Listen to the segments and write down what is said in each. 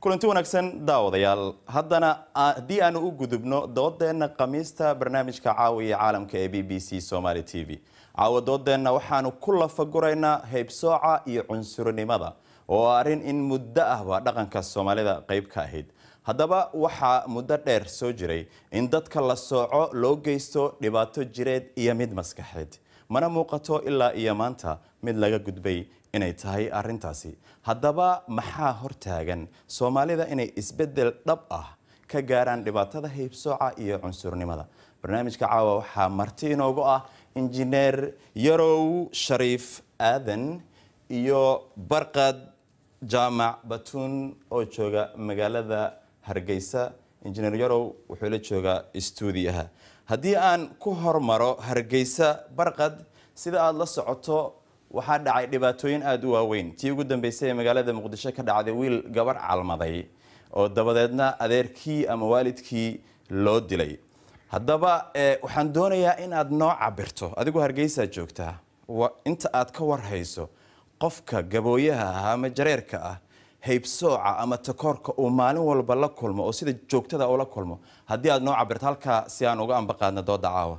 kulanti wanaagsan daawadayaal haddana haddii aanu u gudubno doodeenna khamiista barnaamijka caawiya caalamka ee b b c somaali t v caawa doodeenna waxaanu ku lafaguraynaa heybsooca iyo cunsurinimada oo arrin in muddo ahba dhaqanka soomaalida qayb ka ahayd haddaba waxaa muddo dheer soo jiray in dadka la sooco loo geysto dhibaato jireed iyo mid maskaxeed mana muuqato ilaa iyo maanta mid laga gudbay inay tahay arintaasi haddaba maxaa hortaagan soomaalida inay isbedel dhab ah ka gaaraan dhibaatada heybsooca iyo cunsurnimada barnaamijka caawa waxaa marti inoogu ah injineer yarow shariif aadan iyo barqad jaamac batuun oo jooga magaalada hargeysa injineer yarow wuxuu la joogaa istuudiyaha haddii aan ku hormaro hargeysa barqad sida aada la socoto waxaa dhacay dhibaatooyin aada u waaweyn tii ugu dambeysay ee magaalada muqdisho ka dhacday wiil gabarh calmaday oo dabadeedna adeerkii ama waalidkii loo dilay haddaba waxaan doonayaa in aad noo cabirto adigoo hargeysaa joogtaa inta aad ka warhayso qofka gabooyaha ah ama jareerka ah heybsooca ama takoorka uu maalin walba la kulmo oo sida joogtada ula kulmo haddii aad noo cabirto halkaa si aan uga ambaqaadna dooda caawa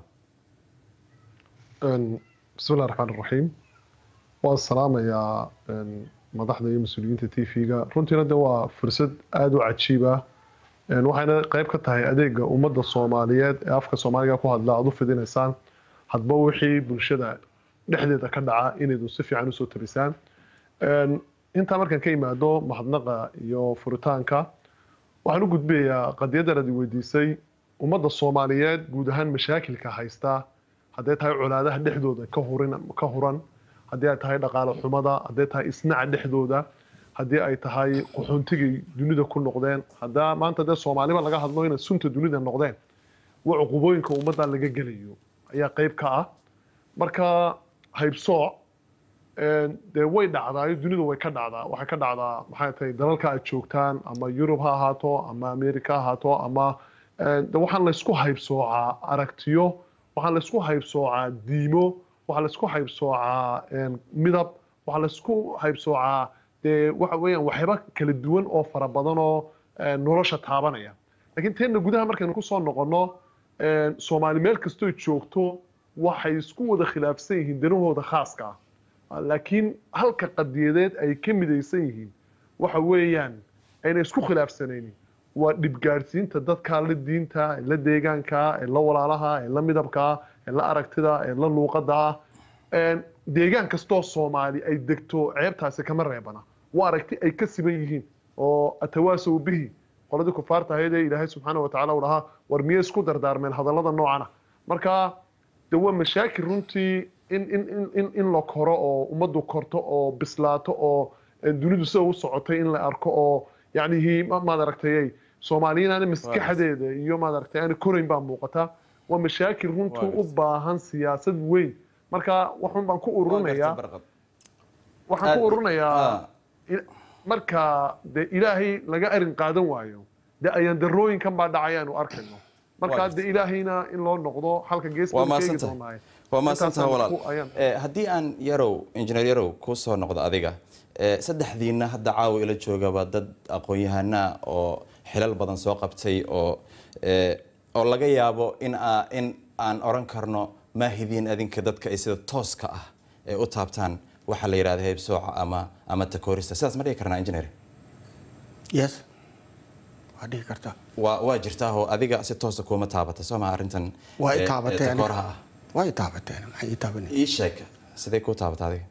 bismillahi raxmaan iraxiim waan salaamayaa madaxda iyo mas-uuliyiinta t v-ga runtiina de waa fursad aada u cajiib ah waxayna qeyb ka tahay adeega ummadda soomaaliyeed ee afka soomaaliga ku hadla aada u fidinaysaan hadba wixii bulshada dhexdeeda ka dhaca inaydu si fiican usoo tabisaan intaa markaan ka imaado mahadnaqa iyo furitaanka waxaan u gudbayaa qadiyadan aad weydiisay ummadda soomaaliyeed guud ahaan mashaakilka haysta hadday tahay colaadaha dhexdooda ka huran haddii ay tahay dhaqaale xumada hadday tahay isnaca dhexdooda haddii ay tahay qaxoontigay dunida ku noqdeen haddaa maanta dee soomaaliba laga hadlo inay sunta dunida noqdeen wa cuqubooyinka ummadda laga gelayo ayaa qeyb ka ah marka haybsooc dee way dhacdaayo dunidu way ka dhacdaa waxay ka dhacdaa maxay tahay dalalka aad joogtaan ama yurub ha ahaato ama america ha ahaato ama de waxaan laysku haybsoocaa aragtiyo waxaa laysku haybsoocaa diimo waxaa laysku haybsoocaa midab waxaa laysku haybsoocaa dee waxa weeyaan waxyaaba kala duwan oo fara badan oo nolosha taabanaya laakiin teenna gudaha markaynu kusoo noqonno soomaali meel kastoo joogto waxay isku wada khilaafsan yihiin danahooda khaaska ah laakiin halka qadiyadeed ay ka midaysan yihiin waxa weeyaan ayna isku khilaafsanaynin waa dhibgaadhsiinta dadka la diinta ee la deegaanka ee la walaalaha ee la midabka ee la aragtida ee la luuqada ah deegaan kastoo soomaali ay degto ceebtaasi kama reebana waa aragti ay ka siban yihiin oo atawaasow bihi qoladii kufaarta ahayd ee ilaahay subxaana watacaala uu dhahaa war miyay isku dardaarmeen hadallada noocana marka de waa mashaakil runtii in in in in la koro oo ummaddu korto oo bislaato oo dunidu sida u socotay in la arko oo yacnihi maad aragtay soomaaliyiin aana maskaxdeeda iyo maad aragtay aana korayn baa muuqata waa mashaakil runtii u baahan siyaasad weyn marka waxun baan ku ururinayaa waxaan ku ururinayaa marka de ilaahay laga arin qaadan waayo de ayaan darooyinkan baa dhacayaanu arkayno marka de ilaahayna in loo noqdo halka geeskaegi doonaaye waa maasantaha walaal haddii aan yarow injineer yarow kuu soo noqdo adiga saddexdiina hadda caawa ila joogaba dad aqoon-yahanaa oo xilal badan soo qabtay oo oo laga yaabo in in aan oran karno maahidiin adinka dadka ay sida tooska ah ee u taabtaan waxaa la yidhahda heybsooca ama ama takoorista sidaas ma dhihi karnaa engineer yes waa dhihi kartaa waa waa jirtaahoo adiga si toosa kuuma taabata soo maha arrintan waa i taabatee takooraha ah waa i taabateen maxay ii taabanay ii sheeg sidee kuu taabata adiga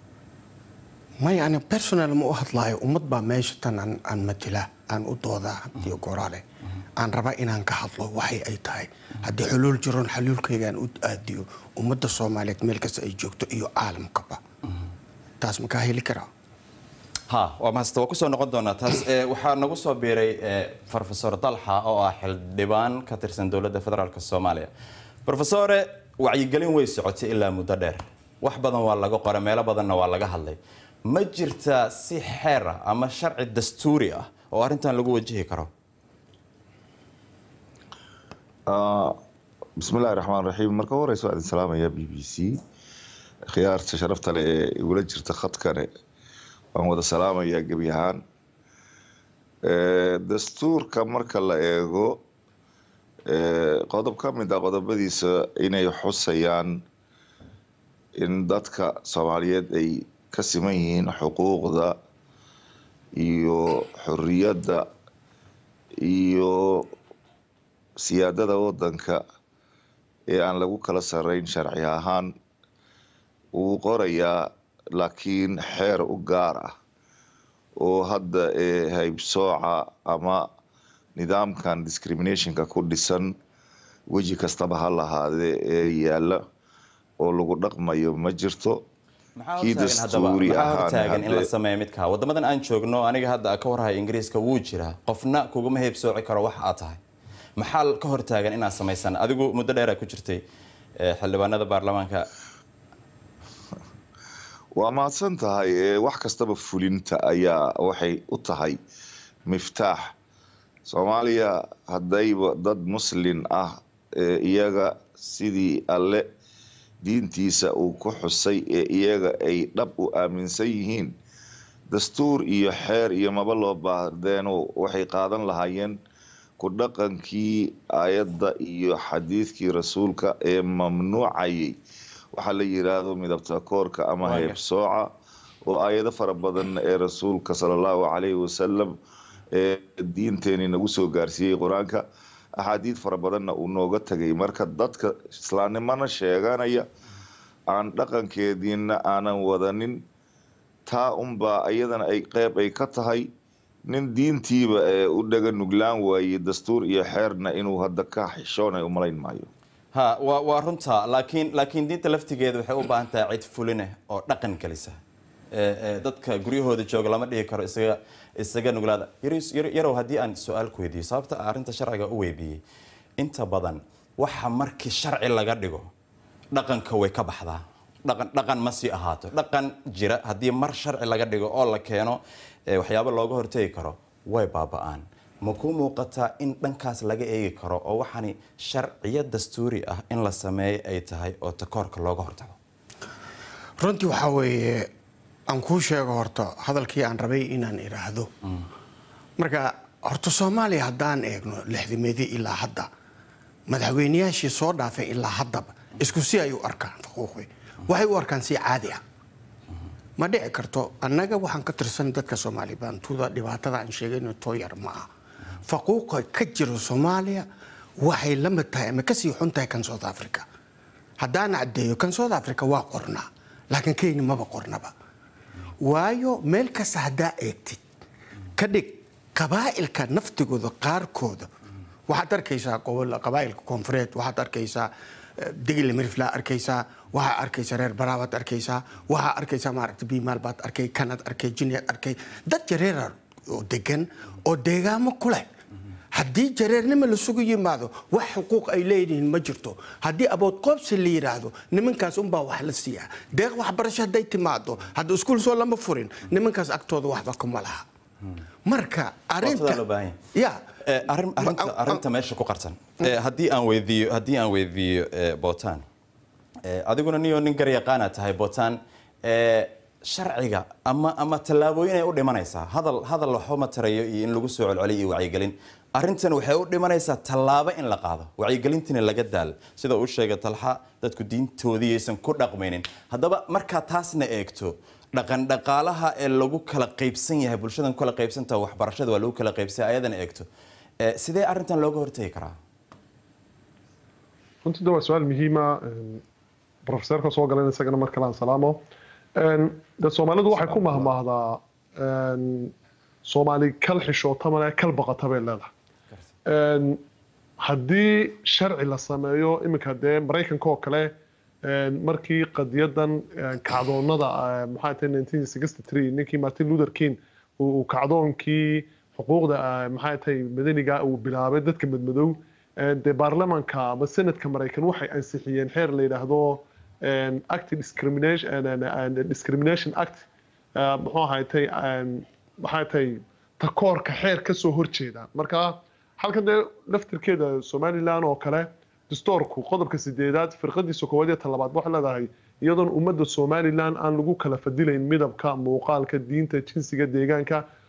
maya ani personal ma u hadlaayo ummad baa meesha tan aan aan matila aan u doodaa iyo goraale aan rabaa inaan ka hadlo waxay ay tahay haddii xuluul jiroon xaluulkaygaan u aadiyo ummadda soomaaliyeed meel kasta ay joogto iyo caalamkaba taas makaa heli karaa ha waa mahasta waa kusoo noqon doonaa taas waxaa nagu soo biiray profesor dalxa oo ah xildhibaan ka tirsan dowladda federaalk soomaaliya profesore wacyigelin way socotay ilaa muddo dheer wax badan waa laga qoray meelo badanna waa laga hadlay ma jirtaa si xeer ah ama sharci dastuuri ah oo arrintan lagu wajihi karo bismillahi raxmaan raxiim marka horeysa waa idin salaamaya b b c khiyaarta sharafta leh ee igula jirta khadkane waan wada salaamayaa gebi ahaan Eh, dastuurka marka la eego eh, qodob ka mid ah qodobadiisa inay xusayaan in dadka soomaaliyeed ay ka siman yihiin xuquuqda iyo xorriyadda iyo siyaadada waddanka ee aan lagu kala sarreyn sharci ahaan wuu qorayaa laakiin xeer u gaar ah oo hadda ee haybsooca ama nidaamkan discriminationka ku dhisan weji kastaba ha lahaadee ee yaalla oo lagu dhaqmayo ma jirto maxaa kii hortaagan haddaba dastuuri maxaa ahaan hortaagan in la hadde- sameeyo midkaa waddamadan aan joogno aniga hadda ka warhaya ingiriiska wuu jiraa qofna kuguma heebsooci karo wax aad tahay maxaa ka hortaagan inaad samaysaan adigu muddo dheeraa ku jirtay eh, xildhibaanada baarlamaanka waa mahadsan tahay ee wax kastaba fulinta ayaa waxay u tahay miftaax soomaaliya haddayba dad muslin ah ee iyaga sidii alle diintiisa uu ku xusay ee iyaga ay dhab u aaminsan yihiin dastuur iyo xeer iyo maba loo baahdeeno waxay qaadan lahaayeen ku dhaqankii aayadda iyo xadiidkii rasuulka ee mamnuucayay waxaa la yiraahdo midabta koorka ama Waaga. heebsooca oo aayado fara badan ee rasuulka sala allahu calayhi wasalam ee diinteeni nagu soo gaarsiiyey qur-aanka axaadiid fara badanna uu nooga tagay marka dadka islaamnimana sheeganaya aan dhaqankeediina aanan wadanin taa unbaa iyadana ay qeyb ay ka tahay nin diintiiba ee u dhaga nuglaan waayey dastuur iyo xeerna inuu hadda ka xishoonay umalayn maayo ha waa waa runta laakiin laakiin diinta laftigeeda waxay u baahan tahay cid fuline oo dhaqan gelisa Eh, eh, dadka guryahooda jooga lama dhihi karo isaga isaga nuglaada Yaris- yar- yarow haddii aan su-aal ku weydiiyo sababta aan arrinta sharciga u weydiiyey inta badan waxa markii sharci laga dhigo dhaqanka way ka baxdaa dhaqan dhaqan ma sii ahaato dhaqan jira haddii mar sharci laga dhigo oo la keeno eh, waxyaabo looga hortegi karo way baaba'aan ma ku muuqataa in dhankaas laga eegi karo oo waxaani sharciyo dastuuri ah in la sameeyo ay tahay oo takoorka looga hortago runtii waxaa weeye aan kuu sheego horta hadalkii aan rabay inaan idhaahdo marka horta soomaaliya haddaan eegno lixdameedii ilaa hadda madaxweyneyaashii soo dhaafay ilaa haddaba isku si ay u arkaan faquuqi waxay u arkaan si caadi ah ma dhici karto annaga waxaan ka tirsan dadka soomaali baantuda dhibaatada aan sheegayno tooyar ma ah faquuqa ka jira soomaaliya waxay la mid tahay ama kasii xun tahay kan south africa haddaan caddeeyo kan south africa waa qornaa laakiin kenya maba qornaba waayo meel kasta haddaa eegtid ka dhig qabaa'ilka naftigooda qaarkooda waxaad arkaysaa gobol qabaa'ilka koonfureed waxaad arkaysaa eh, digil miriflaa arkaysaa waxaad arkaysaa reer baraabaad arkaysaa waxaad arkaysaa maaragta biimaal baad arkay kanad arkay jiniyaad arkay dad jareera oo degan oo deegaamo ku leh haddii jareernimo lasugu yimaado wax xuquuq ay leeyihiin ma jirto haddii abood qoobsi la yidhaahdo nimankaas unbaa wax la siiyaa deeq waxbarasho hadday timaado hadda iskuul soo lama furin nimankaas agtooda waxba kuma laha marka Waqtigaa loo baahan yahay. ya Eh, arrin- arrinta arrinta meesha ku qarsan Eh, haddii aan weydiiyo haddii aan weydiiyo eh, botan Eh, adiguna niyo nin garyaqaana tahay botan eh, sharciga ama ama tallaabooyin ay u dhimanaysaa hadal hadal waxuma tarayo iyo in lagu soo celceliyo iyo wacyigelin arrintan waxay u dhimanaysaa tallaabo in la qaado wacyigelintina laga daal sida uu sheegay talxa dadku diintoodii aysan ku dhaqmaynin haddaba markaa taasna eegto dhaqan dhaqaalaha ee lagu kala qaybsan yahay bulshadan ku kala qaybsantaha waxbarashada waa lagu kala qaybsan ayadana eegto Eh, sidee arrintan looga hortegi karaa runtii de waa su-aal muhiima profeseerka soo galan isagana mar kale aan salaamo de soomaalidu waxay ku mahmaahdaa soomaali kal xishoota male kal baqata bay leedahay haddii sharci la sameeyo iminka dee maraykanka oo kale markii qadiyadan kacdoonada maxaa tahay nineteen sixty three ninkii martin luther king uu kacdoonkii xuquuqda maxaa tahay madaniga uu bilaabay dadka madmadow dee baarlamanka ama senadka maraykan waxay ansixiyeen xeer la yidhaahdo act discrimination discrimination act muxuu ahaatay maxaa tahay takoorka xeer ka soo horjeeda marka halkan dee laftirkeeda somaliland oo kale dastoorku qodobka sideedaad firqadiisa koowaad iyo talabaad waxay leedahay iyadoon ummadda somaliland aan lagu kala fadilayn midabka muuqaalka diinta jinsiga deegaanka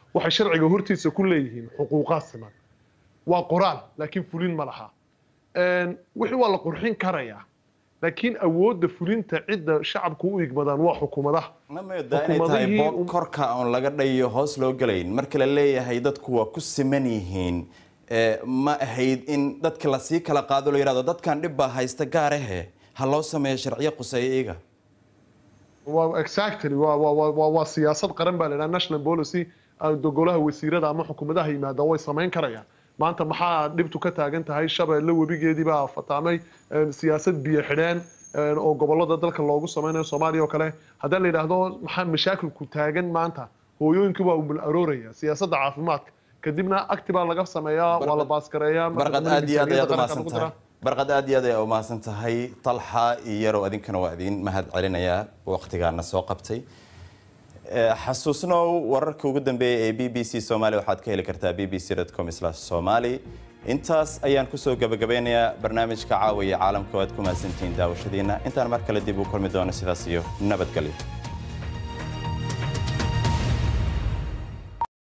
waxay sharciga hortiisa ku leeyihiin xuquuqaad siman waa qoraal laakiin fulin ma laha wixii waa la qurxin karayaa laakiin awoodda fulinta cidda shacabku u igmadaan waa xukuumadaha ma moodaa inay tahay boog korka oon laga dhayo hoos loo gelayn marka la leeyahay dadku waa ku siman yihiin ma ahayd in dadka lasii kala qaado la yidhahdo dadkan dhib baa haysta gaarahe ha loo sameeyo sharciyo quseeya iyaga waa exactly waa waa waa waa siyaasad qaran baa la yidhaha national policy golaha wasiirada ama xukuumadaha yimaadaan way samayn karayaan maanta maxaa dhibtu ka taagan tahay shabeelle webigeedii baa fataamay siyaasad biyo xidheen oo gobolada dalka loogu sameynayo soomaaliya oo kale haddii la yidhaahdo maxaa mashaakilku taagan maanta hooyooyinkii waa umul arooraya siyaasadda caafimaadka kadibna acti baa laga sameeyaa waa la baaskareeyaa barqad aad iyo aad ayaad umahadsan tahay barqad aad iyo aad ayaa umahadsan tahay talxa iyo yarow adinkana waa idin mahad celinayaa waqtigaana soo qabtay xasuusnow wararka ugu dambeeya ee b b c somaali waxaad ka heli kartaa b b c com somali intaas ayaan kusoo gabagabeynayaa barnaamijka caawiya caalamka waad ku mahadsantihiin daawashadiina intaan mar kale dib u kulmi doono sidaas iyo nabadgelyo